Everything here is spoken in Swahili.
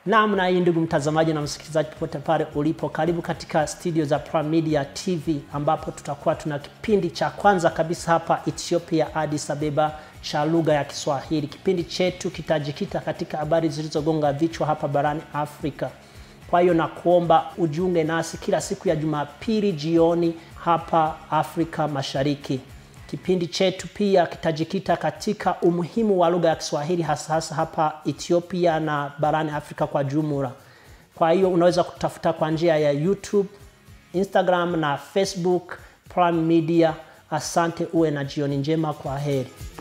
Naam, na hii ndugu mtazamaji na msikilizaji popote pale ulipo, karibu katika studio za Prime Media TV ambapo tutakuwa tuna kipindi cha kwanza kabisa hapa Ethiopia, Addis Ababa cha lugha ya Kiswahili. Kipindi chetu kitajikita katika habari zilizogonga vichwa hapa barani Afrika. Kwa hiyo nakuomba ujiunge nasi kila siku ya Jumapili jioni hapa Afrika Mashariki. Kipindi chetu pia kitajikita katika umuhimu wa lugha ya Kiswahili hasa hasa hapa Ethiopia na barani Afrika kwa jumla. Kwa hiyo unaweza kutafuta kwa njia ya YouTube, Instagram na Facebook Prime Media. Asante, uwe na jioni njema. Kwa heri.